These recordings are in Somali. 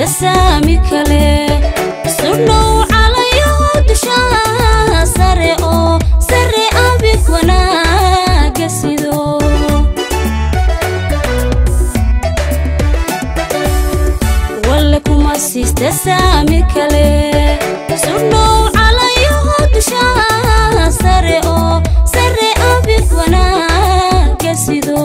saami kale sudhow calayo dushaa sare oo sare abid wanaaga sido walle kuma siista saami kale sudhow calayo dushaa sare oo sare abid wanaaga sido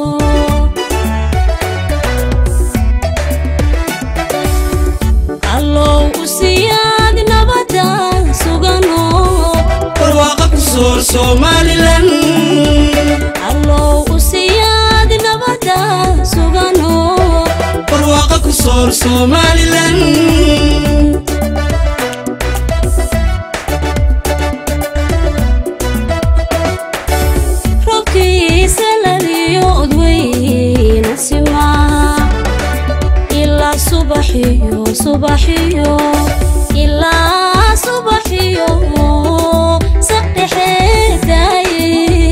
allow u siyaad nabada sugano barwaaqa ku soor somalilan allow u siyaad nabada sugano barwaaqa ku soor somalilan robkiisa laliyo odweyna simaa ilaa subaxiyo subaxiyo ilaa subaxiyo sadhexeedaaye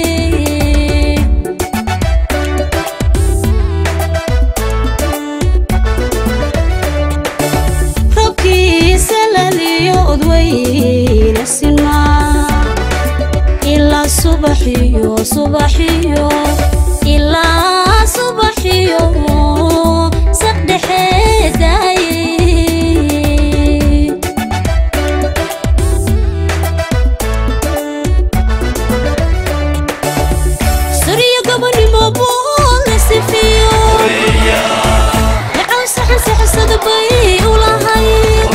robkiisa laliyo odweyna simaa ilaa subaxiyo subaxiyo ilaa subaxiyo sadhexeedaaye sariyo gabadhimo boole sifiyo yacow saxan saxsada bay u lahay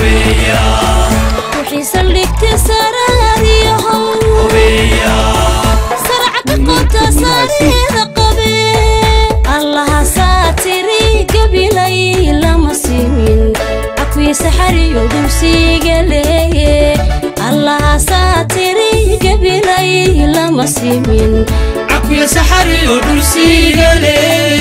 wixii saldhigta saraariyahow sarca ka qoota saareeda qabe allahasaa tiri gabilay lama simin cakwiisa xariyo dulsiiga leeye allahasaa tiri gabilay lama simin cakuya saxariyo dhulsiigale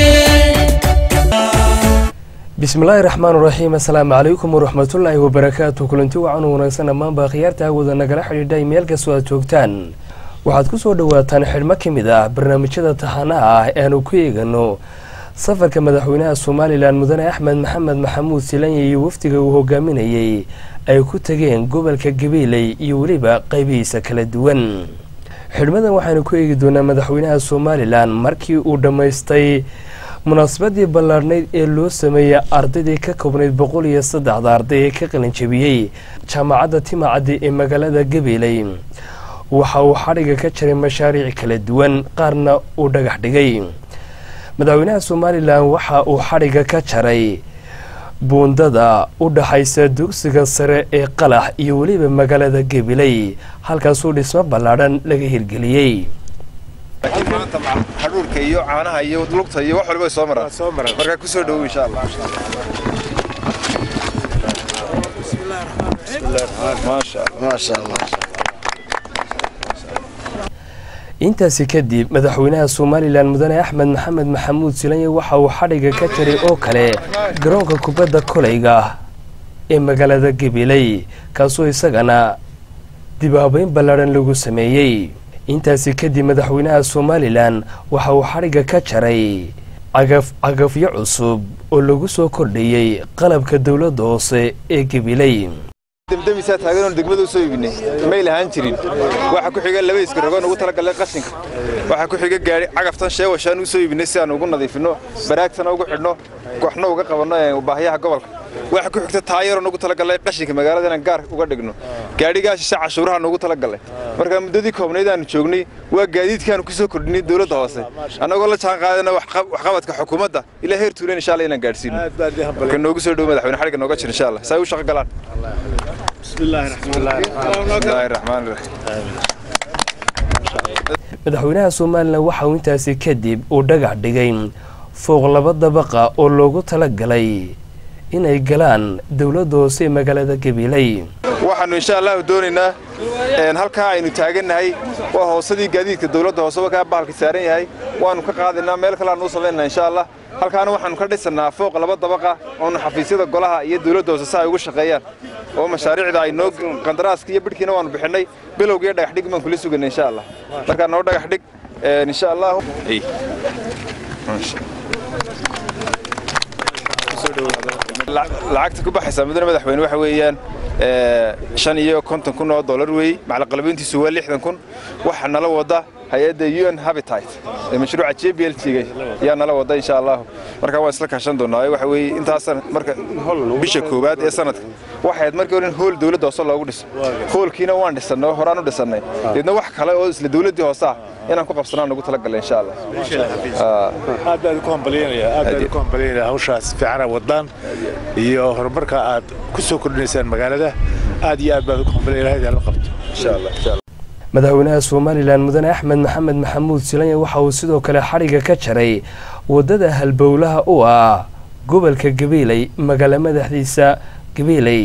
bismillaahi raxmaan raxiim assalaamu calaykum waraxmatullaahi wabarakaatu kulanti wacan u wanaagsan dhammaanba khiyaarta hawada nagala xidhiidhay meel kastoo aad joogtaan waxaad ku soo dhowaataan xidhmo ka mid ah barnaamijyada taxanaha ah ee aanu ku eegano safarka madaxweynaha somalilan mudane axmed maxamed maxamuud silanya iyo wafdiga uu hogaaminayey ay ku tageen gobolka gabiiley iyo weliba qaybihiisa kala duwan xidhmadan waxaanu ku eegi doonaa madaxweynaha somalilan markii uu dhammaystay munaasabadii ballaadhnayd ee loo sameeyey ardaydii ka koobnayd boqol iyo saddexda arday ee ka qalinjabiyey jaamacadda timacaddi ee magaalada gabiiley waxa uu xadhiga ka jaray mashaariic kala duwan qaarna uu dhagax dhigay madaxweynaha somalilan waxa uu xadhiga ka jaray buundada u dhaxaysa dugsiga sare ee qalax iyo weliba magaalada gabiley halkaasuu dhismo ballaadhan laga hirgeliyey maanta hadhuurka iyo caanaha iyo lugta iyo wax walba soo maraan markaa ku soo dhowow insha allah maasha maasha allah intaasi kadib madaxweynaha somalilan mudane axmed maxamed maxamuud silanye waxa uu xadhiga ka jaray oo kale garoonka kubadda koleyga ee magaalada gabiley kaasoo isagana dibaabeyn ballaadhan lagu sameeyey intaasi kadib madaxweynaha somalilan waxa uu xadhiga ka jaray cagaf cagafyo cusub oo lagu soo kordhiyey qalabka dowladda hoose ee gabiley demdemisaa taagan degmada u soo iibinay may lahaan jirin waxa ku xiga laba iskarogoon ugu talagalay qashinka waxa ku xiga gaari cagaftan sheewashaan u soo iibinay si aan ugu nadiifino baraagtana ugu xidhno waxna uga qabanno baahiyaha gobolka waxa ku xigta taayaroon ugu talagalay qashinka magaalada inaan gaar uga dhigno gaadhigaa shishe cashuurahaan ugu talagalay marka muddadii koobnayd aanu joognay waa gaadiidkaanu ku soo kordhinay dowladda hoose annagoo la jaan qaadana waxqabadka xukuumadda ilaa heer tuulen insha allah inaan gaadhsiino marka noogu soo dhow madaxweyne xadhigga nooga jir insha allah saa u shaqo galaan bismillaahi raxmaani raxiim madaxweynaha somalilan waxa uu intaasi kadib uu dhagax dhigay fooq laba dabaqa oo loogu talagalay inay galaan dowladda hoose ee magaalada gabiley waxaannu insha allahu doonaynaa halkaa aynu taagannahay waa hoosadii gaadiidka dowladda hoose wakaa bahalka saaran yahay waannu ka qaadaynaa meel kale aanu u samaynaa insha allah halkaana waxaannu ka dhisannaa fooq laba dabaqa oonu xafiisyada golaha iyo dowladda hoose si ay ugu shaqeeyaan oo mashaariicda ay noo qandaraaska iyo bidhkiina waannu bixinay bilowgiiyo dhagax dhig baan kula sugana insha allah markaa noo dhagax dhig insha allahu lacagta ku baxaysa mudane madaxweyne waxa weeyaan shan iyo konton kun oo dollar weeye macalaqalabeyntiisu waa lixdan kun waxa nala wada hay-adda un habitat ee mashruuca j b l t-ga yaa nala wada insha allahu marka waan isla kaashan doonaa waxa weeye intaasan marka bisha koowaad ee sanadka waxayd markii hore in hool dawladda hoose loogu dhiso hoolkiina waan dhisannay horaan u dhisannay deedna wax kale oo isla dawladdii hoose ah inaan ku qabsanaan ugu talagalay insha allah aad baan ku hambalyaynaya aad baan ku hambalyaynaya hawshaas fiicana wadaan iyo horumarka aad ku soo kordhinaysaan magaalada aad iyo aad baan ku hambalyaynaya ilahay la qabto insha allah insha allah madaxweynaha somalilan mudane axmed maxamed maxamuud silanya waxa uu sidoo kale xadhigga ka jaray waddada halbowlaha u ah gobolka gabiiley magaalo madaxdiisa gabiiley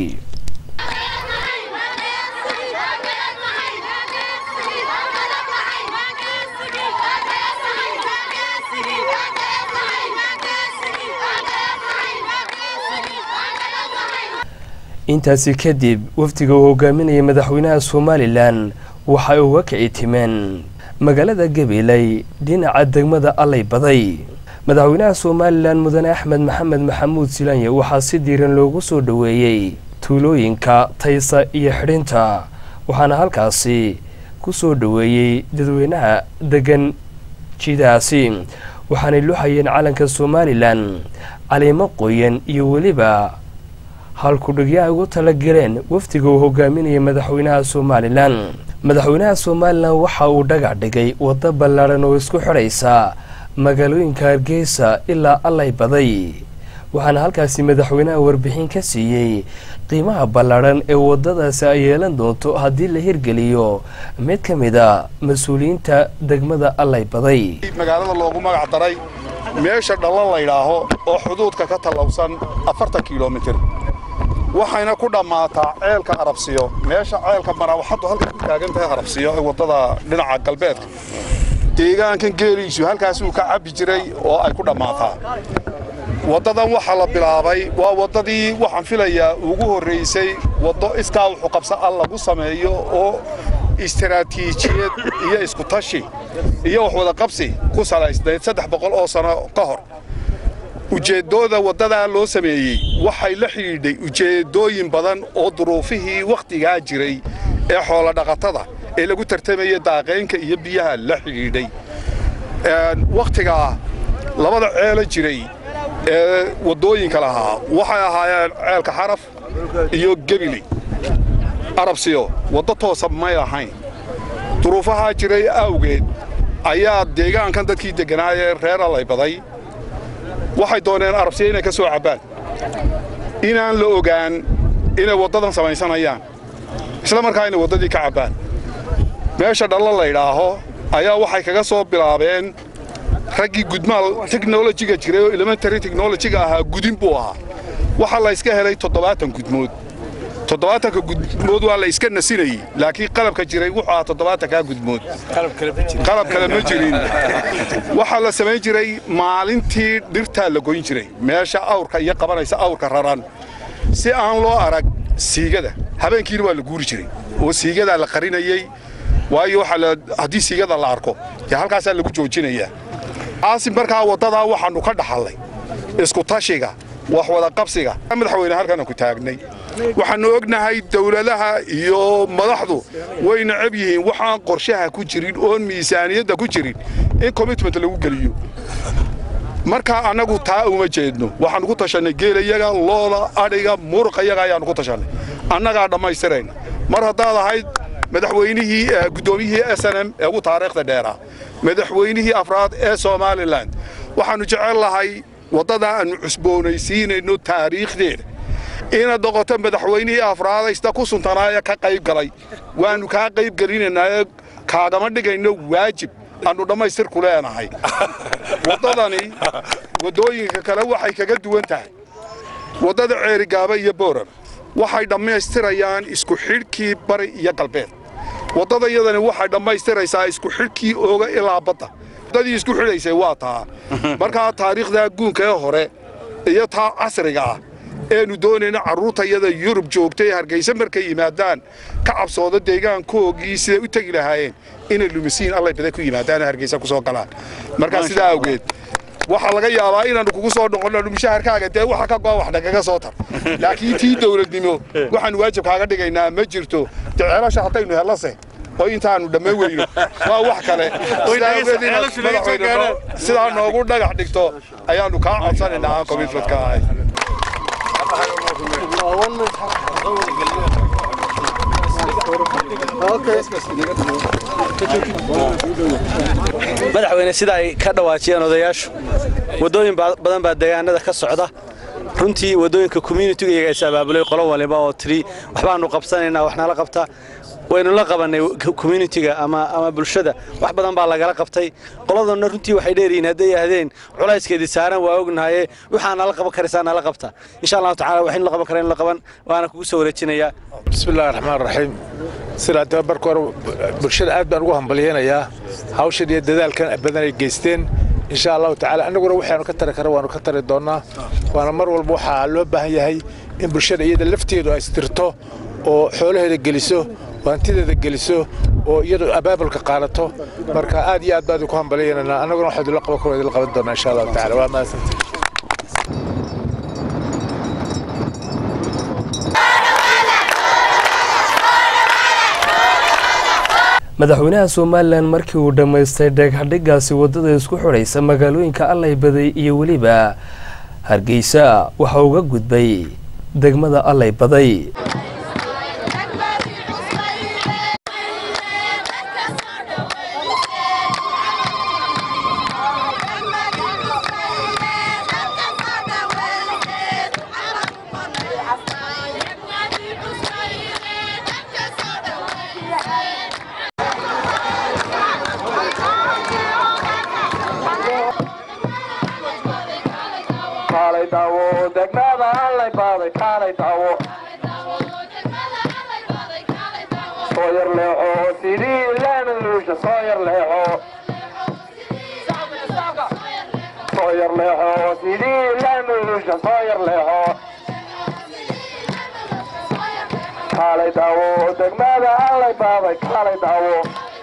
intaasi kadib wafdiga uu hogaaminayay madaxweynaha somalilan waxay uga kici timeen magaalada gabiiley dhinaca degmada allay baday madaxweynaha somalilan mudane axmed maxamed maxamuud silanye waxaa si diiran loogu soo dhoweeyey tuulooyinka taysa iyo xidhinta waxaana halkaasi ku soo dhoweeyey dadweynaha degan jidaasi waxaanay luxayeen calanka somalilan caliimo qoyan iyo weliba halkudhigyo ay ugu talagaleen wafdiga uu hogaaminayay madaxweynaha somalilan madaxweynaha somalilan waxa uu dhagax dhigay waddo ballaadhan oo isku xidhaysa magaalooyinka hargeysa ilaa allay baday waxaana halkaasi madaxweynaha warbixin ka siiyey qiimaha ballaadhan ee waddadaasi ay yeelan doonto haddii la hirgeliyo mid ka mid a mas-uuliyiinta degmada allay baday magaalada loogu magac daray meesha dhallan laydhaaho oo xuduudka ka tallawsan afartan kilomitir waxayna ku dhammaataa ceelka arabsiyo meesha ceelka marawaxaddu halkay ku taagan tahay arabsiyo ee waddada dhinaca galbeedka deegaankan geeliisu halkaasuu ka cabbi jiray oo ay ku dhammaataa waddadan waxaa la bilaabay waa waddadii waxaan filayaa ugu horraysay waddo iskaa wuxuu qabsa al lagu sameeyo oo istaraatiijiyad iyo iskutashi iyo wax wada qabsi ku salaysnayd saddex boqol oo sano ka hor ujeeddooda waddadaa loo sameeyey waxay la xidhiidhay ujeeddooyin badan oo duruufihii wakhtigaa jiray ee xoolodhaqatada ee lagu tartamaya daaqaynka iyo biyaha la xidhiidhay wakhtigaa labada ceelo jiray ee waddooyinka lahaa waxay ahaayeen ceelka xaraf iyo gebili arabsiyo waddo toosa may ahayn duruufahaa jiray awgeed ayaa deegaankan dadkii degganaayee reer allay baday waxay dooneen arabsiya inay ka soo cabbaan inaan la ogaan inay waddadan samaysanayaan isla markaa inay waddadii ka cabbaan meesha dhalla laydhaaho ayaa waxay kaga soo bilaabeen raggii gudmaal teknolojiga jiray oo elementary technolojiga ahaa gudin buu ahaa waxaa la yska helay toddobaatan gudmood toddobaatanka gudmood waa la iska nasinayey laakiin qalabka jiray wuxuu ahaa toddobaatankaa gudmood qalab kale ma jirin waxaa la samayn jiray maalintii dhirtaa la goyn jiray meesha awrka iyo qabanaysa awrka raran si aan loo arag siigada habeenkiina waa la guuri jiray oo siigadaa la qarinayey waayo haddii siigada la arko dee halkaasaa lagu joojinayaa aasim markaa waddadaa waxaannu ka dhaxallay iskutashiga wax wada qabsiga madaxweyne halkaanaan ku taagnay waxaannu ognahay dawladaha iyo madaxdu way necab yihiin waxaan qorshaha ku jirin oon miisaaniyadda ku jirin in commitment lagu geliyo markaa annagu taa uma jeedno waxaannu ku tashannay geelayaga looda adhiga muruqayaga ayaannu ku tashannay annagaa dhammaystirayna mar haddaad ahayd madaxweynihii guddoomiyihii s n m ee ugu taariikhda dheeraa madaxweynihii afraad ee somalilan waxaannu jecel lahay waddadaa aannu cusboonaysiinayno taariikhdeeda inaad noqoto madaxweynihii afraadaysta ku suntanaaye ka qayb galay waannu kaa qayb gelinaynaaye kaagama dhigayno waajib aannu dhammaystir ku leenahay waddadani waddooyinka kale waxay kaga duwan tahay waddada ceerigaaba iyo boorar waxay dhammaystirayaan isku xidhkii bari iyo galbeed waddada iyadani waxay dhammaystiraysaa isku xidhkii ooga ilaa badda waddadii isku xidhaysay waa taa markaa taariikhda guunka ee hore iyo taa casriga ah eenu doonayna carruurta iyada yurub joogta ee hargaysa markay yimaadaan ka cabsooda deegaankoogii siday u tegi lahaayeen inay lumisiin allay baday ku yimaadaan hargaysa ku soo galaan markaa sidaa awgeed waxaa laga yaabaa inaannu kugu soo noqonno mushaharkaaga dee waxa ka go'a wax nagaga soo tar laakiin tii dowladnimo waxaanu waajib kaaga dhigaynaa ma jirto dee ceelasha haddaynu hellase oo intaanu dhammayn weyno waa wax kale Sidaa awgeed inaad madaxweyne noo- sidaa noogu dhagax dhigto ayaannu kaa codsanaynaa aan commitmentka ahay madaxweyne sida ay ka dhawaajiyeen odayaashu waddooyin ba- badan baa deegaanada ka socda runtii waddooyinka communitiga iyaga is abaabulay qolo waliba oo tiri waxbaanu qabsanaynaa wax nala qabta waynu la qabannay communitiga ama ama bulshada wax badan baa lagala qabtay qoladana runtii waxay dheeryihiin hadday yahdeen culayskeedii saaran waa ognahaye waxaa nala qaban karaysaa nala qabta insha allahu tacala waxaynu la qaban kareen la qaban waana kugu soo wareejinayaa بسم الله الرحمن الرحيم sidaa daba marka hore bulshada aad baan ugu hambalyeynayaa hawshan iyo dadaalkan badan ay geysteen insha allahu tacaala annaguna waxaanu ka tari kara waanu ka tari doonnaa waana mar walba waxaa loo baahan yahay in bulshada iyada lafteedu ay istirto oo xoolaheeda geliso oo hantideeda geliso oo iyadu abaabulka qaadato marka aad iyo aad baan idinku hambalyeynanaa annaguna waxaa idinla qaban karo idinla qaban doonaa insha allahu tacaala waa mahadsantihin madaxweynaha somalilan markii uu dhammaystay dheeghadhigaasi waddada isku xidhaysa magaalooyinka allay baday iyo weliba hargeysa waxa uga gudbay degmada allay baday kaalay daawo degmada allay baaday kaalay daawo soo yar leexo sidii laamaluusha soo yar leexo soo yar leexo sidii laamaluusha soo yar leexo kaalay daawo degmada allay baaday kaalay daawo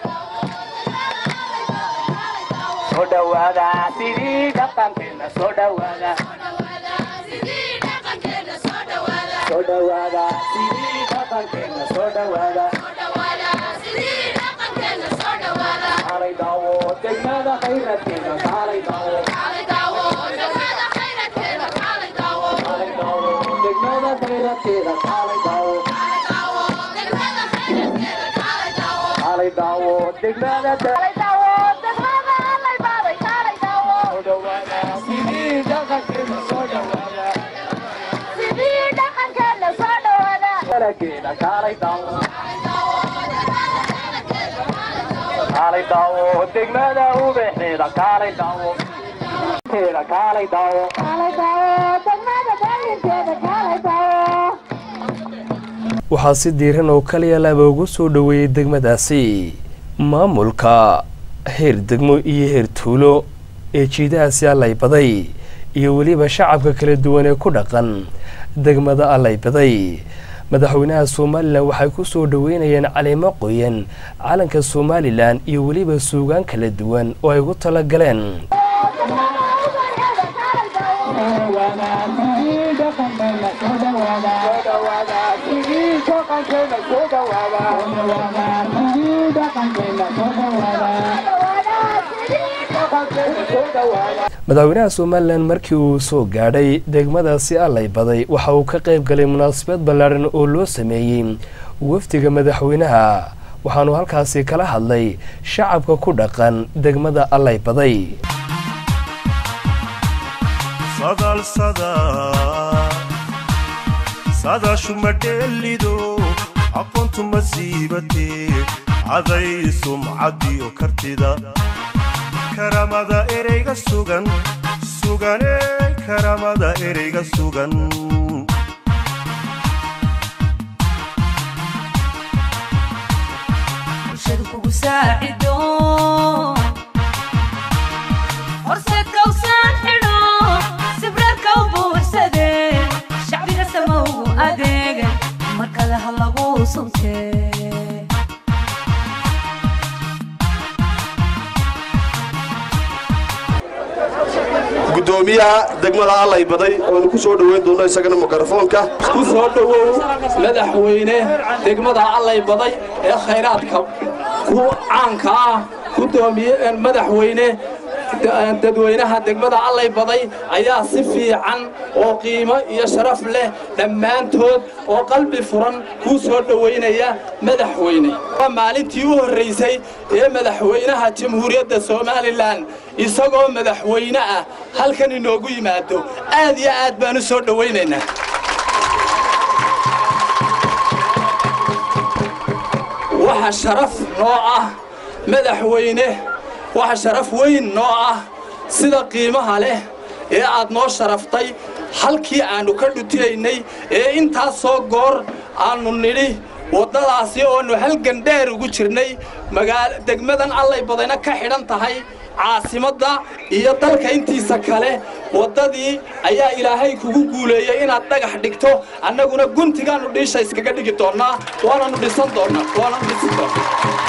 soo dhawaada sidii dhaqankeena soo dhawaada soo dhawaada sidii dhaqankeena soo dhawaada kaalay daawo degmada khayradkeena kaalay daawo kaalay daawo degmada khayradkeeda kaalay daawo kaalay daawo degmada soo dhawaada sidii dhaqankeena soo dhawaada dhaqankeena kaalay daawo kaalay daawo degmada ubaxeeda kaalay daawo teeda kaalay daawo waxaa si diiran oo kaliya laaba ugu soo dhoweeyey degmadaasi maamulka heer degmo iyo heer tuulo ee jiidahaasi allay baday iyo weliba shacabka kala duwan ee ku dhaqan degmada allay baday madaxweynaha somalilan waxay ku soo dhoweynayeen caleemo qoyan calanka somalilan iyo weliba suugaan kala duwan oo ay ugu tala galeen madaxweynaha somalilan markii uu soo gaadhay degmadaasi allay baday waxa uu ka qayb galay munaasabad ballaadhan oo loo sameeyey wafdiga madaxweynaha waxaanu halkaasi kala hadlay shacabka ku dhaqan degmada allay baday sadaashu ma dheelido aqoontu ma siibatee caday sumcadiyo kartida karamada ereyga sugan sugane karamada ereyga sugan bulshadu kugu saacido horseedka u saan xidho sibrarka u buuxsade shacbiga samowgu adeega markale ha lagu suntee guddoomiyaha degmada allay baday oonu ku soo dhoweyn doonno isagana mikrofoonka ku soo dhowow madaxweyne degmada allay baday ee khayraadka ku caanka ah gudoomiye madaxweyne dadweynaha degmada allay baday ayaa si fiican oo qiimo iyo sharaf leh dhammaantood oo qalbi furan kuu soo dhowaynaya madaxweyne waa maalintii u horraysay ee madaxweynaha jamhuuriyadda somalilan isagoo madaxweyne ah halkan inoogu yimaado aad iyo aad baan u soo dhowaynaynaa waxa sharaf noo ah madaxweyne waxa sharaf weyn noo ah sida qiimaha leh ee aad noo sharaftay halkii aannu ka dhutinaynay ee intaasoo goor aannu nidhi waddadaasi oonu halgan dheer ugu jirnay degmadan allay badayna ka xidhan tahay caasimadda iyo dalka intiisa kale waddadii ayaa ilaahay kugu guuleeyey inaad dhagax dhigto annaguna guntigaannu dhiisha iskaga dhigi doonnaa waananu dhisan doonnaa waananu dhisi doonnaa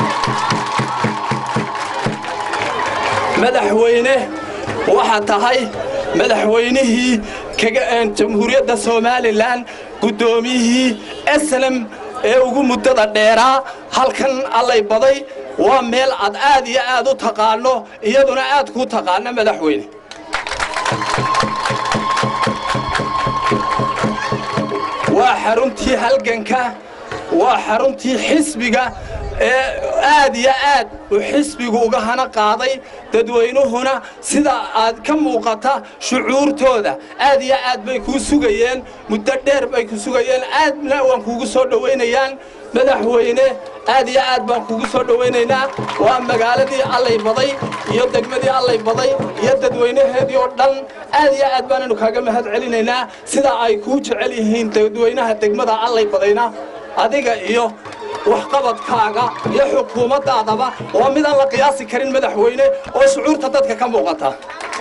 madaxweyne waxaa tahay madaxweynihii jamhuuriyadda somalilan guddoomiyihii eslem ee ugu muddada dheeraa halkan allay baday waa meel aad aad iyo aad u taqaanno iyaduna aad kuu taqaano madaxweyne waa xaruntii halganka waa xaruntii xisbiga ee aad iyo aad uu xisbigu uga hana qaaday dadweynuhuna sida aad ka muuqata shucuurtooda aad iyo aad bay kuu sugayeen muddo dheer bay ku sugayeen aadna waan kuugu soo dhowaynayaan madaxweyne aad iyo aad baan kuugu soo dhowaynaynaa waa magaaladii allay baday iyo degmadii allay baday iyo dadweynaheedii oo dhan aad iyo aad baananu kaaga mahad celinaynaa sida ay kuu jecel yihiin dadweynaha degmada allay badayna adiga iyo waxqabadkaaga iyo xukuumaddaadaba waa midaan la qiyaasi karin madaxweyne oo shucuurta dadka ka muuqata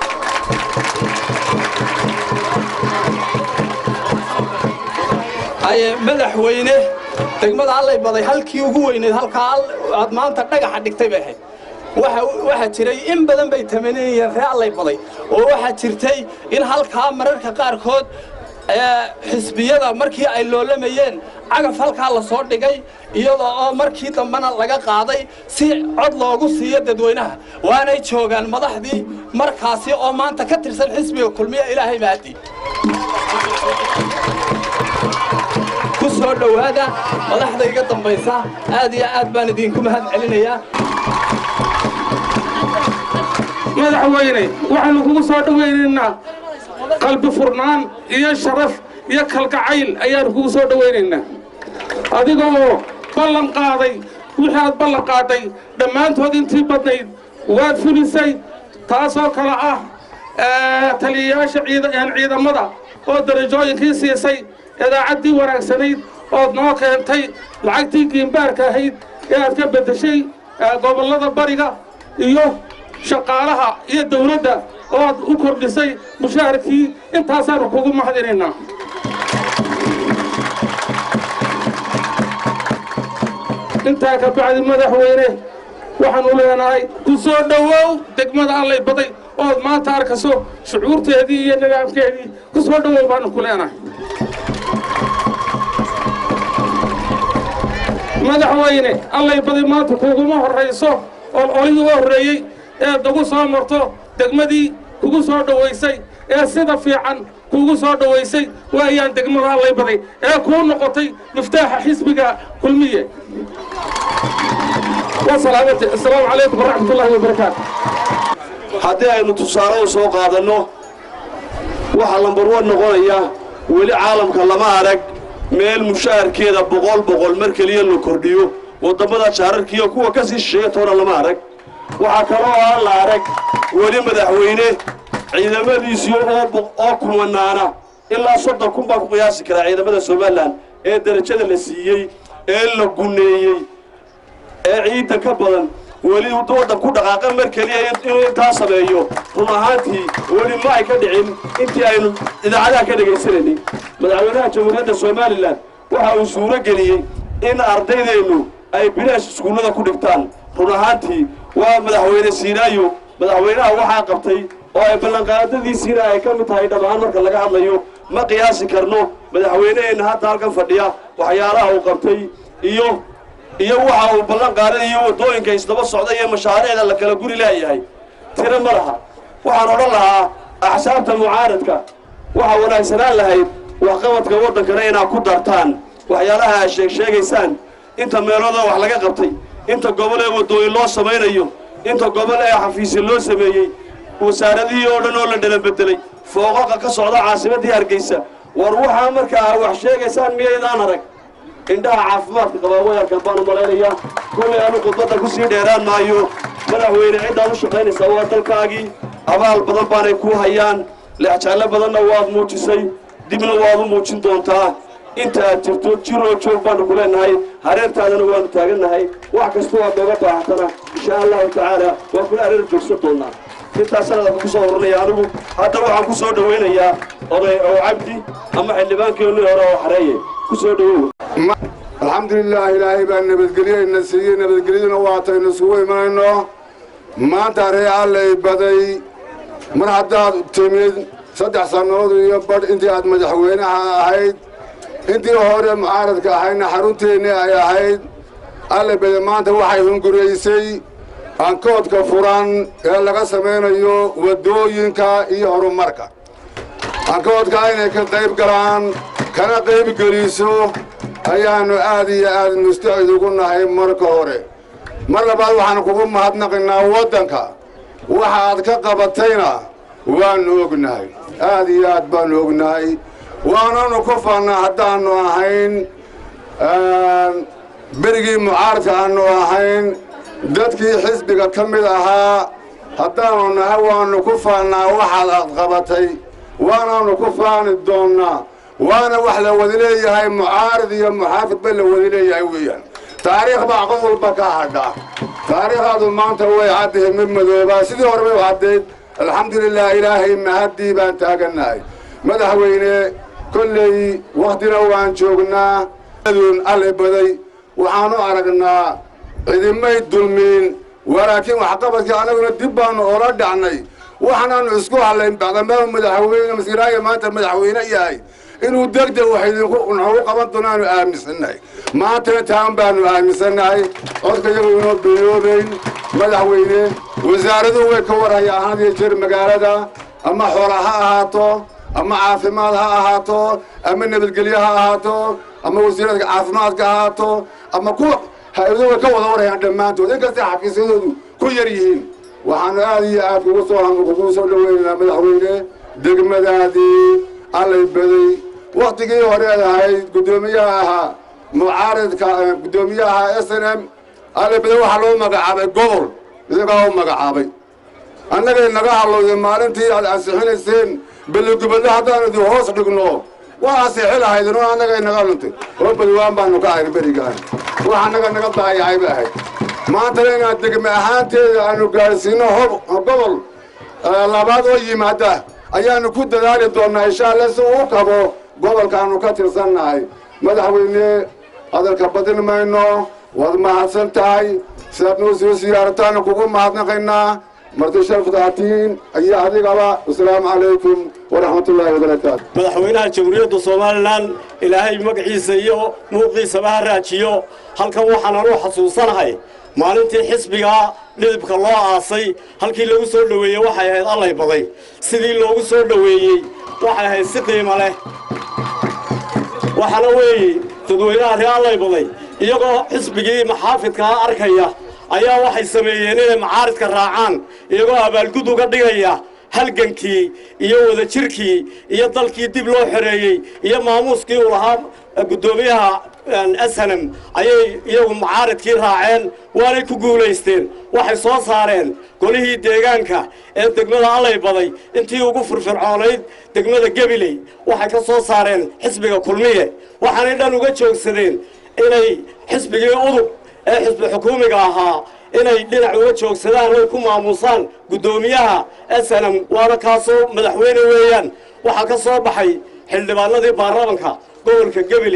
aye madaxweyne degmada allay baday halkii ugu weyneed halkaa aad maanta dhagaxa dhigtay bay ahayd waxaa jiray in badan bay tamaniyeen ree allay baday oo waxaa jirtay in halkaa mararka qaarkood xisbiyada markii ay loolamayeen cagaf halkaa la soo dhigay iyadoo oo markii dambena laga qaaday si cod loogu siiyo dadweynaha waanay joogaan madaxdii markaasi oo maanta ka tirsan xisbiga kulmiya ilaahay maadi ku soo dhowaada madaxda iga dambaysa aad iyo aad baan idinku mahad celinayaa madaxweyne waxaanu kugu soo dhowaynaynaa qalbi furnaan iyo sharaf iyo kalgacayl ayaanu kugu soo dhowaynaynaa adigoo ballan qaaday wixii aad ballan qaaday dhammaantood intii badnayd waad fulisay taasoo kale ah taliyayaasha ciidamada oo darajooyinkii siisay idaacaddii wanaagsanayd ood noo keentay lacagtii giimbaarka ahayd ee aad ka beddeshay gobollada bariga iyo shaqaalaha iyo dawladda oo aad u kordhisay mushaharkii intaasaanu kugu mahadinaynaa intaa ka bacdi madaxweyne waxaanu leenahay ku soo dhowow degmada allay baday ood maanta arkaso shucuurteedii iyo nidaamkeedii ku soo dhowow baanu ku leenahay madaxweyne allay baday maanta kuguma horrayso oo olihii u horreeyey eed nagu soo marto degmadii kugu soo dhowaysay ee sida fiican kugu soo dhowaysay waayaan degmada allay baday ee kuu noqotay miftaaxa xisbiga kulmiye wasalaamati assalaamu calaykum waraxmat ullaahi wabarakaatu haddii aynu tusaale u soo qaadanno waxaa lambarwan noqonaya weli caalamka lama arag meel mushaharkeeda boqol boqol mar keliya la kordhiyo waddammada jaararkiiyo kuwa ka sii shisheeya toona lama arag waxaa kaloo aan la arag weli madaxweyne ciidamadiisii oo kumanaana ilaa soddon kun baa ku qiyaasi karaa ciidamada somalilan ee derajada la siiyey ee la guneeyey ee ciidda ka badan weli waddan ku dhaqaaqa mar keliya inuu intaa sameeyo run ahaantii weli ma ay ka dhicin intii aynu idaacadaha ka dhagaysanaynay madaxweynaha jamhuuriyadda somalilan waxa uu suuro geliyey in ardaydeennu ay bilaash iskuullada ku dhigtaan run ahaantii waa madaxweyne siinaayo madaxweynaha waxaa qabtay oo ay ballanqaadadiisiina ay ka mid tahay dhab ahaan marka laga hadlayo ma qiyaasi karno madaxweyneheenna hadda halkan fadhiya waxyaalaha uu qabtay iyo iyo waxa uu ballan qaaday iyo waddooyinka isdaba socda iyo mashaariicda la kala guri leeyahay tiro ma laha waxaan odhan lahaa axsaabta mucaaradka waxaa wanaagsanaan lahayd waxqabadka waddankana inaad ku dartaan waxyaalaha aad sheeg sheegaysaan inta meelooda wax laga qabtay inta gobol ee waddooyin loo samaynayo inta gobol ee xafiisya loo sameeyey wasaaradihii oo dhan oo la dhala bedelay fooqaqa ka socda caasimaddii hargeysa war waxaa markaa wax sheegaysaan miyaydaan arag indhaha caafimaadka qabaa wayarkan baan u malaynayaa kullay anu khudbadda ku sii dheeraan maayo madaxweyne ciddaad u shaqaynaysaa waa dalkaagii abaal badan baanay kuu hayaan leexjaallo badanna waad muujisay dibna waad u muujin doontaa inta aad jirto jiroo joog baanu ku leenahay hareertaadana waanu taagannahay wax kastoo aad nooga baahatana insha allahu tacaala waa kula hareer joogsan doonaa intaasana ku soo horanaya anigu hadda waxaan ku soo dhowaynayaa oday oo cabdi ama xildhibaankeennii hore oo xareeye ku soo dhowow alxamdulilaah ilaahay baa nabadgelyayna siiyey nabadgelyaduna waataynu isugu imanayno maanta ree allay baday mar haddaad timid saddex sannadood iyo badh intii aad madaxweynaha ahayd intii hore mucaaradka ahaydna xarunteennii ay ahayd allay baday maanta waxay hunguraysay ankoodka furan ee laga samaynayo waddooyinka iyo horumarka ankoodka inay ka qayb galaan kana qayb geliso ayaannu aad iyo aad mustacid ugu nahay marka hore mar labaad waxaan kugu mahadnaqaynaa waddanka waxaad ka qabatayna waannu ognahay aad iyo aad baannu ognahay waananu ku faannaa haddaannu ahayn berigii mucaaradka aannu ahayn dadkii xisbiga ka mid ahaa haddaannu nahay waannu ku faannaa waxaad aad qabatay waanaannu ku faani doonnaa waana wax la wada leeyahay mucaarid iyo muxaafid ba la wada leeyahay weeyaan taariikh baa qof walba ka hadha taariikhdaadu maanta way caddahay mid madoobaa sidii hore bay u caddayd alxamdulilah ilaahay mahaddii baan taagannahay madaxweyne kolley wakhtina waan joognaa adun alle baday waxaanu aragnaa cidimay dulmiin walaakiin waxqabadkii annaguna dib baannu ola dhacnay waxaanaannu isku hadlayn bacdamaau madaxweyne masiiraayo maanta madaxweyne yahay inuu degdeg wax idinku noogu qaban doonaanu aaminsannahay maantana taan baannu aaminsannahay codka iyagu inoo biloobayn madaxweyne wasaaraduhu way ka warhayaan had iyo jeer magaalada ama xoola ha ahaato ama caafimaad ha ahaato ama nabadgelyo ha ahaato ama wasiiradka caafimaadka ha ahaato ama kuwa hay-ado way ka wada warhayaan dhammaantood inkastay xafiisyadoodu ku yar yihiin waxaanu aad iyo aad kugu soo kugu soo dhaweynaynaa madaxweyne degmadaadii allay baday wakhtigii horeed ahayd guddoomiyaha ahaa mucaaridka guddoomiyaha s n m allay baday waxaa loo magacaabay gobol isagaa u magacaabay annagay naga hadlowday maalintii aad ansixinayseen beligubadle haddaanu idin hoos dhigno waa ansixi lahaydin oo annagay naga luntay oo badwaan baanu ka ahayn berigaan wax annaga naga daayacay ba ahayd maantana inaad degme ahaanteeda aanu gaadhsiino hob gobol labaad oo yimaada ayaanu ku dadaali doonnaa insha alla si uu kabo gobolkaannu ka tirsannahay madaxweyne hadalka badin mayno waad mahadsan tahay sidaad noo soo siyaarataana kugu mahadnaqaynaa marti sharfdaatiin iyo adigaba wasalaamu calaykum waraxmatullaahi wabarakaatu madaxweynaha jamhuuriyadda somalilan ilaahay magaciisa iyo muuqiisaba ha raajiyo halkan waxaanan u xasuusanahay maalintii xisbiga dhidibka loo aasay halkii lagu soo dhoweeyey waxay ahayd allay baday sidii loogu soo dhoweeyey waxay ahayd si qiimo leh waxaana weeye dadweynaha ree allay baday iyagoo xisbigii maxaafidkaa arkaya ayaa waxay sameeyeen inay macaaridka raacaan iyagoo abaalgud uga dhigaya halgankii iyo wadajirkii iyo dalkii dib loo xoreeyey iyo maamuuskii uu lahaa guddoomiyaha ashanam ayay iyagu macaaridkii raaceen waanay ku guulaysteen waxay soo saareen golihii deegaanka ee degmada allay baday intii ugu firfircoonayd degmada gebiley waxay ka soo saareen xisbiga kulmiye waxaanay dhan uga joogsadeen inay xisbigii udub ee xisbi xukuumiga ahaa inay dhinac uga joogsadaan oy ku maamuusaan guddoomiyaha snm waana kaasoo madaxweyne weeyaan waxaa ka soo baxay xildhibaanadii baarlamanka gobolka gabiley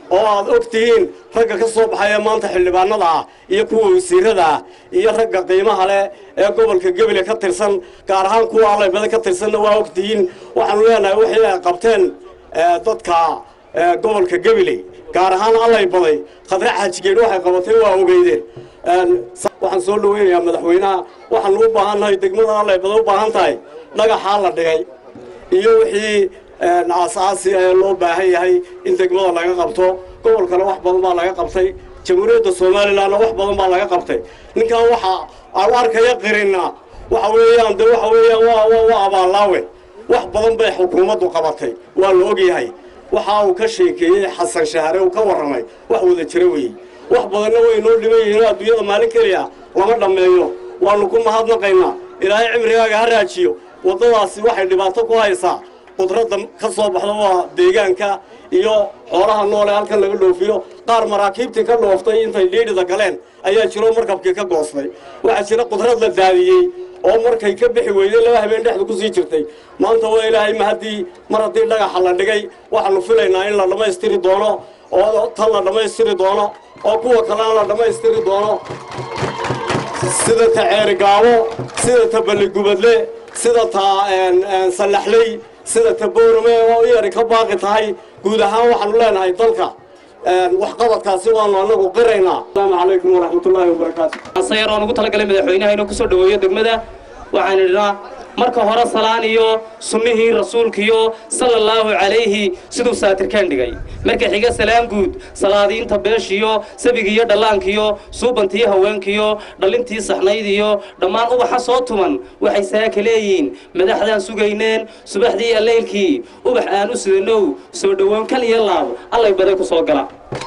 oo aad og tihiin ragga ka soo baxaya maanta xildhibaanada ah iyo kuwa wasiirada ah iyo ragga qiimaha leh ee gobolka gebele ka tirsan gaar ahaan kuwa allaybada ka tirsanna waa og tihiin waxaanu leenahay wixii ay qabteen dadka gobolka gebele gaar ahaan allay baday khadre xaajigeedh waxay qabatay waa ogeydeen waxaan soo dhaweynayaa madaxweynaha waxaanu u baahannahay degmada allay baday u baahan tahay dhagaxaa la dhigay iyo wixii aasaasi ee loo baahan yahay in degmada laga qabto gobolkana wax badan baa laga qabtay jamhuuriyadda somalilanna wax badan baa laga qabtay ninkan waxa aan arkaya qirina waxa weeyaan de waxa weeyaan waa waa waa abaallaawe wax badan bay xukuumaddu qabatay waa la ogyahay waxa uu ka sheekeeyey xasan shahare uu ka warramay wax wada jira weeye wax badanna way noo dhiban yihiin adduunyada maalin keliya lama dhammeeyo waannu ku mahadnaqaynaa ilaahay cimrigaaga ha raajiyo waddadaasi waxay dhibaato ku haysaa qudradda ka soo baxda waa deegaanka iyo xoolaha noole halkan laga dhoofiyo qaar maraakiibtii ka dhooftay intay dhiidhida galeen ayaa jiro markabkii ka goostay waxaa jira qudrad la daadiyey oo markay ka bixi weyday laba habeen dhexda ku sii jirtay maanta waa ilaahay ma haddii mar haddii dhagaxa la dhigay waxaanu filaynaa in la dhammaystiri doono oo tan la dhammaystiri doono oo kuwa kalena la dhammaystiri doono sida ta ceerigaabo sida ta balligubadle sida ta sallaxley sida ta boorame oo iyari ka baaqi tahay guud ahaan waxaanu leenahay dalka waxqabadkaasi waanu anagu qiraynaa asalaamu calaykum waraxmatullaahi wabarakaatu sayar oo nugu talagalay madaxweynaha inuu kusoo dhaweeyo degmada waxaan idhnaa marka hore salaan iyo sunnihii rasuulkiyo sala allaahu calayhi siduu saatirkaan dhigay marka xiga salaan guud salaadiinta beeshiyo sabigiiyo dhallaankiyo suubantiyo haweenkiyo dhallintii saxnayd iyo dhammaan ubaxa soo tuman waxay saaka leeyihiin madaxdaan sugayneen subaxdii iyo leylkii ubax aan u sidanow soo dhowoon kal iyo laab allay baday ku soo gala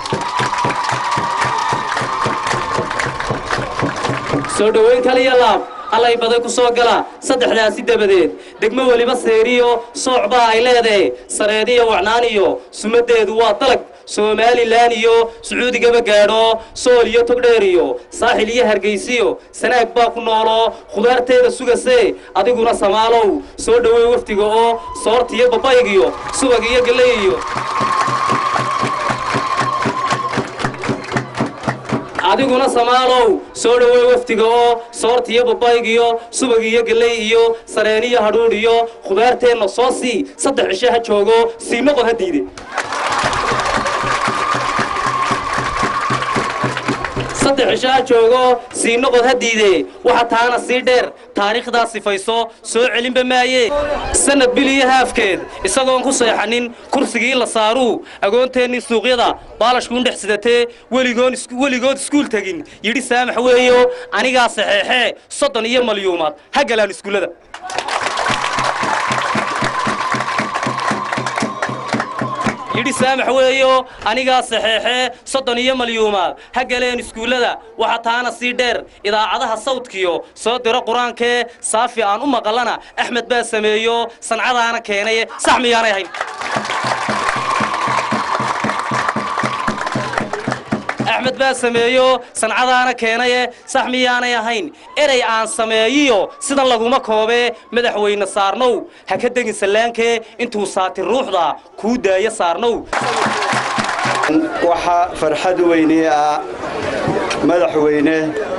soo dhoweyn kal iyo laab allay baday ku soo gala saddexdaasi dabadeed degmo weliba seeriyo sooc baa ay leedahay sareediyo wacnaaniyo sumaddeedu waa dalag somalilan iyo sacuudigaba gaadho sool iyo togdheer iyo saaxil iyo hargaysiyo sanaag baa ku noolo khudaarteeda sugase adiguna samaalow soo dhoweey wafdiga oo soortiyo babaygiyo subag iyo galley iyo adiguna samaalow soo dhoweey wafdiga oo soortiyo babaygiyo subag iyo galley iyo sareeniyo hadhuudh iyo khudaarteenna soo sii saddex cisho ha joogo sii noqon ha diide saddex cisho ha joogo sii noqod ha diide waxa taana sii dheer taariikhdaa sifayso soo celinba maaye sanad bil iyo haafkeed isagoon ku seexanin kursigii la saaruu agoonteennii suuqyada baalashkuun dhex sidatee weligoon weligood iskuul tegin yidhi saamax weeyo anigaa saxeexee soddon iyo malyuumaad ha galaan iskuullada yidhi saamax weeyo anigaa saxeexee soddon iyo malyuumaad ha galeen iskuullada waxa taana sii dheer idaacadaha sawdkiyo soo diro qur-aankee saafi aan u maqallana axmed baa sameeyo sancadaana keenaye sax miyaanay ahayn axmed baa sameeyo sancadaana keenaye sax miyaanay ahayn erey aan sameeyiyo sidan laguma koobee madaxweyne saarnow ha ka degin sallaankee intuu saati ruuxda kuu daaya saarnow waxaa farxad weynii ah madaxweyne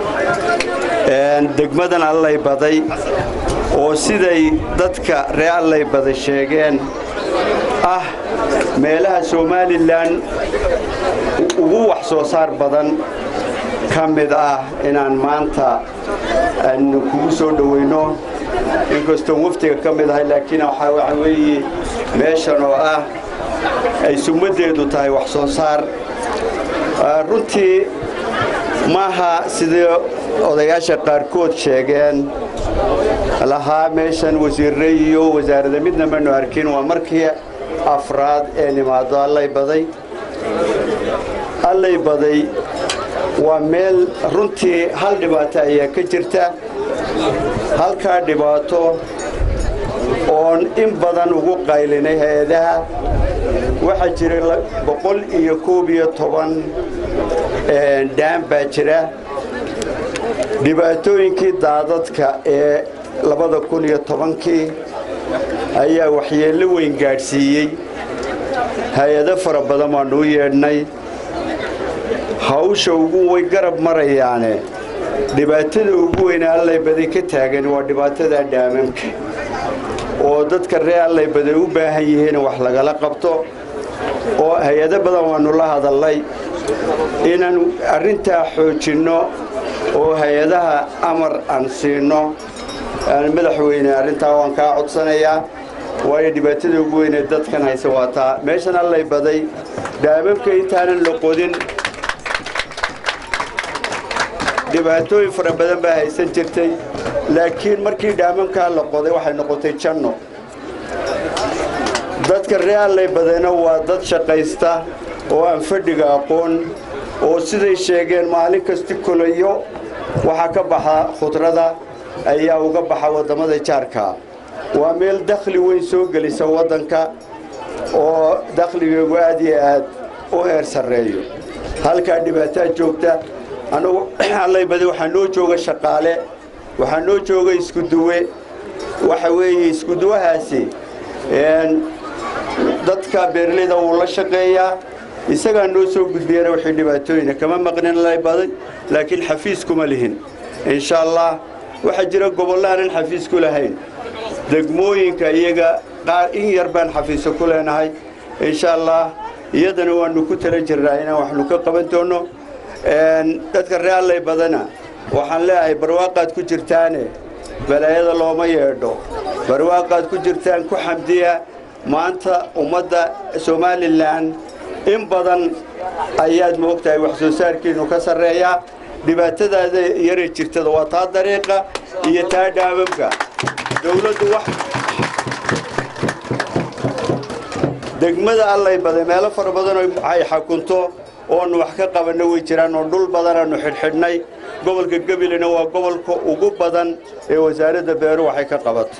degmadan allay baday oo siday dadka ree allay baday sheegeen ah meelaha somalilan ugu wax soo saar badan ka mid ah inaan maanta aanu kugu soo dhowayno inkastoon waftiga ka mid ahay laakiin waxaa waxa weeye meeshan oo ah ay sumaddeedu tahay wax soo saar runtii maaha sidii odayaasha qaarkood sheegeen lahaa meeshan wasiirre iyo wasaarada midna manu arkin waa markii afraad ee nimaado allay baday allay baday waa meel runtii hal dhibaato ayaa ka jirta halkaa dhibaato oon in badan ugu qaylinay hay-adaha waxaa jira boqol iyo koob iyo toban dhaan baa jira dhibaatooyinkii daadadka ee labada kun iyo tobankii ayaa waxyeello weyn gaadhsiiyey hay-ado fara badan baannu u yeedhnay hawsha ugu way garab marayaane dhibaatada ugu weyne allay baday ka taagan waa dhibaatada dhaamamka oo dadka reer allay baday u baahan yihiin wax lagala qabto oo hay-ado badan waannu la hadallay inaan arrintaa xoojinno oo hay-adaha amar aan siinno madaxweyne arrintaa waan kaa codsanayaa waayo dhibaatada ugu weynee dadkan haysa waa taa meeshan allay baday dhaamamka intaanan la qodin dhibaatooyin fara badan baa haysan jirtay laakiin markii dhaamamkaa la qoday waxay noqotay janno dadka reer allay badayna waa dad shaqaysta oo aan fadhiga aqoon oo siday sheegeen maalin kasti kolayo waxaa ka baxa khudrada ayaa uga baxa waddamada jaarka waa meel dakhli weyn soo gelisa waddanka oo dakhligeegu aad iyo aad u heer sarreeyo halkaa dhibaataa joogta anugu allay badi waxaa noo jooga shaqaale waxaa noo jooga iskuduwe waxa weeye iskuduwahaasi dadka beeraleyda wuu la shaqeeyaa isagaa noo soo gudbiyana wixii dhibaatooyina kama maqnin lay baday laakiin xafiis kuma lihin insha allah waxaa jira gobollo aanan xafiis ku lahayn degmooyinka iyaga qaar in yar baan xafiiso ku leenahay insha allah iyadana waannu ku tala jirnaa inaan waxnu ka qaban doonno dadka reer allay badana waxaan leeyahay barwaaqaad ku jirtaane balaayada looma yeedho barwaaqaad ku jirtaan ku xamdiya maanta ummadda somalilan in badan ayaad moogtahay wax soo saarkiinnu ka sarreeyaa dhibaatadaada yaray jirtada waa taa dariiqa iyo taa dhaamamka dowladdu wax degmada allay baday meelo fara badanoo ay xakunto oonu wax ka qabanno way jiraan oo dhul badanaannu xidhxidhnay gobolka gabilena waa gobolka ugu badan ee wasaaradda beeru waxay ka qabato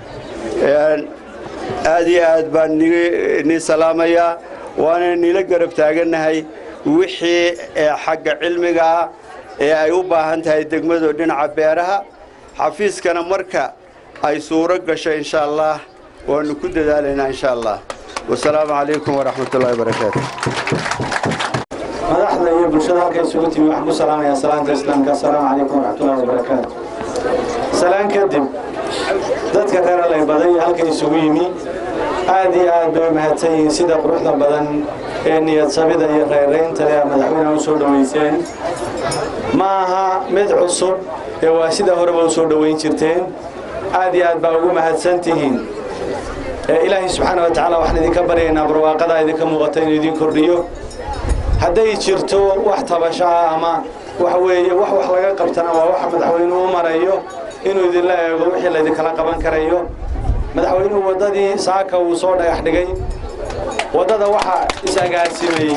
aad iyo aad baan nii salaamayaa waana niila garab taagannahay wixii xagga cilmiga ah ee ay u baahan tahay degmadu dhinaca beeraha xafiiskana marka ay suuro gasho insha allah waannu ku dadaalaynaa insha allah wasalaamu calaykum waraxmatullahi wabarakaatu madaxda iyo bulshada halka isugu timi waxaan ku salaamayaa salaanta islaamka assalaamu calaykum waraxmatullahi wabarakaatu salaan kadib dadka reer allay badan iyo halka isugu yimi aad iyo aad bay mahadsan yihiin sida quruxda badan ee niyadsamida iyo reeraynta ee madaxweynaha u soo dhowayseen ma aha mid cusub ee waa sida horeba u soo dhowayn jirteen aad iyo aad baa ugu mahadsan tihiin ilaahay subxaana wa tacaala waxaan idinka baryaynaa barwaaqada idinka muuqata inuu idin kordhiyo hadday jirto wax tabasho ah ama waxa weeye wax wax laga qabtana waa waxa madaxweynuhu u marayo inuu idinla eego wixii laydinkala qaban karayo madaxweynuhu waddadii saaka uu soo dhagax dhigay waddada waxaa is-agaarsimay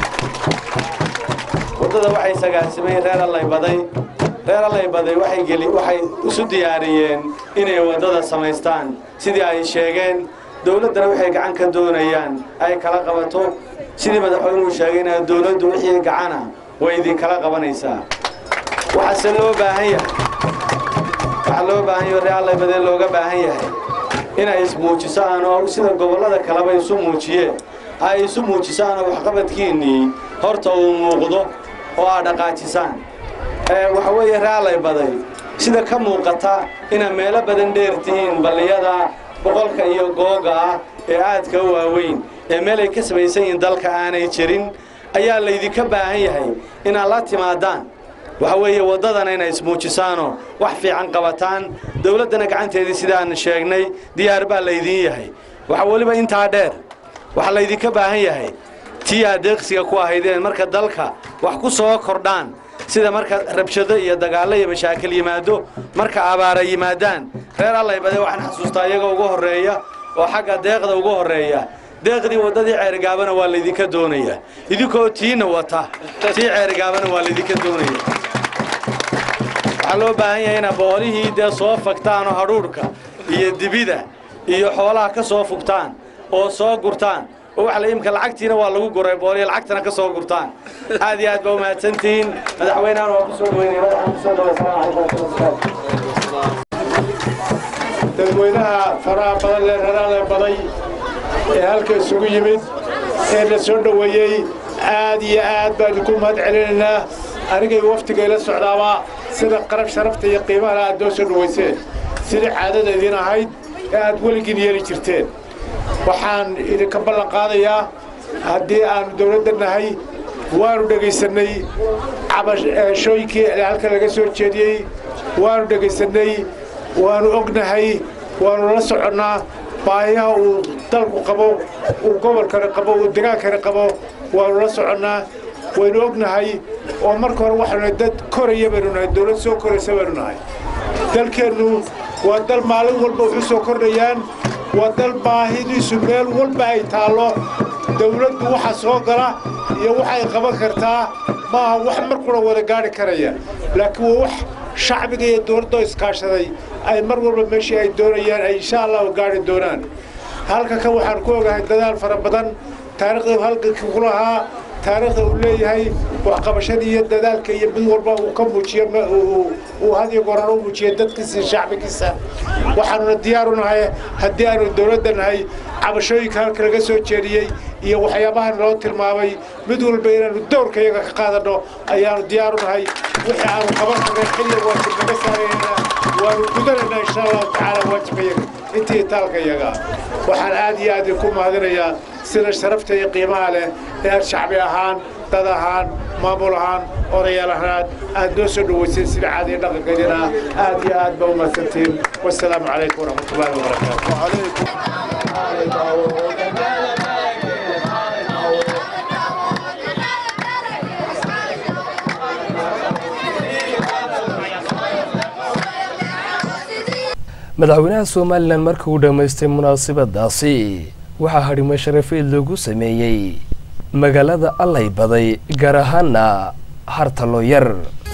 waddada waxay is-agaarsimay reer allay baday reer allay baday waxay geli waxay isu diyaariyeen inay waddada samaystaan sidii ay sheegeen dowladdana waxay gacan ka doonayaan ay kala qabato sidii madaxweynuhu sheegayna dowladdu wixii gacana way idinkala qabanaysaa waxaase loo baahan yahay waxaa loo baahan yahay reer allay badee looga baahan yahay inay ismuujisaan oo sida gobollada kaleba isu muujiyeen ay isu muujisaan oo waxqabadkiinnii horta uu muuqdo oo aad dhaqaajisaan waxa weeye reallay baday sida ka muuqata inaad meelo badan dheer tihiin balliyada boqolka iyo googa ah ee aadka u waaweyn ee meel ay ka samaysan yihiin dalka aanay jirin ayaa laydinka baahan yahay inaad la timaadaan waxa weeye waddadana inay ismuujisaanoo wax fiican qabataan dowladdana gacanteedii sidaan sheegnay diyaar baa laydiin yahay waxa weliba intaa dheer waxaa laydinka baahan yahay tii aad deeqsiga ku ahaydeen marka dalka wax ku soo kordhaan sida marka rabshado iyo dagaallo iyo mashaakil yimaado marka abaara yimaadaan reer allay bade waxaan xasuustaa iyaga ugu horreeya oo xagga deeqda ugu horreeya deeqdii waddadii ceerigaabana waa laydinka doonaya idinkoo tiina wata tii ceerigaabana waa laydinka doonaya waxaa loo baahan yahay inaad boolihii dee soo fagtaan oo hadhuudhka iyo dibida iyo xoolaha ka soo fugtaan oo soo gurtaan oo waxa la imka lacagtiina waa lagu guray booliya lacagtana ka soo gurtaan aad iyo aad baa umahadsantihiin madaxweynahan waa ku soo dhaweynaya madaxaan ku soo dhaway salaamu calaykum dadweynaha faraha badan lee raraale baday ee halka isugu yimid ee la soo dhoweeyey aad iyo aad baan idinku mahad celinaynaa anigay waftiga ila socdaaba sida qarab sharafta iyo qiimaha aad noo soo dhowayseen sidii caadada idin ahayd ee aad weligiin yeeli jirteen waxaan idinka ballan qaadayaa haddii aanu dowladda nahay waanu dhegaysannay cabashooyinkii halka laga soo jeediyey waanu dhegaysannay waanu ognahay waanu la soconnaa baahiyaha uu dalku qabo uu gobolkana qabo uu degaankana qabo waanu la soconnaa waynu ognahay oo marka hore waxaanu nahay dad koraya baynu nahay dowlad soo koraysa baynu nahay dalkeennu waa dal maalin walba wuxuu soo kordhayaan waa dal baahidiisu meel walba ay taallo dawladdu waxa soo gala iyo waxay qaban kartaa maaha wax markuna wada gaadhi karaya laakiin waa wax shacbiga iyo dowladda iskaashaday ay mar walba meeshii ay doonayaan ay insha allahu gaadhi doonaan halka kan waxaan ku ogahay dadaal fara badan taariikhda halgankii ku lahaa taariikhda uu leeyahay waxqabashadii iyo dadaalka iyo mid walba uu ka muujiyo uu hadiyo goran u muujiyo dadkiisa iyo shacbigiisa waxaanuna diyaar u nahay haddii aanu dowladda nahay cabashooyinka halka laga soo jeediyey iyo waxyaabahan loo tilmaamay mid walba inaanu dowrka iyaga ka qaadanno ayaanu diyaar u nahay wixii aanu qaban karnay xilli waajib naga saaraynaa waanu gudanaynaa insha allahu tacaala waajibka iyaga intii taalka iyaga waxaan aad iyo aad idinku mahadinayaa sida sharafta iyo qiimaha leh ee shacbi ahaan dad ahaan maamul ahaan odayaal ahaan aad noo soo dhowayseen sida caadiya dhaqankeedina aad iyo aad baa u mahadsantiin wasalaamu calaykum waraxmatullahi madaxweynaha somalilan markii uu dhammaystay munaasabadaasi waxaa hadhimo sharafeed loogu sameeyey magaalada allay baday gaar ahaana hartalo yar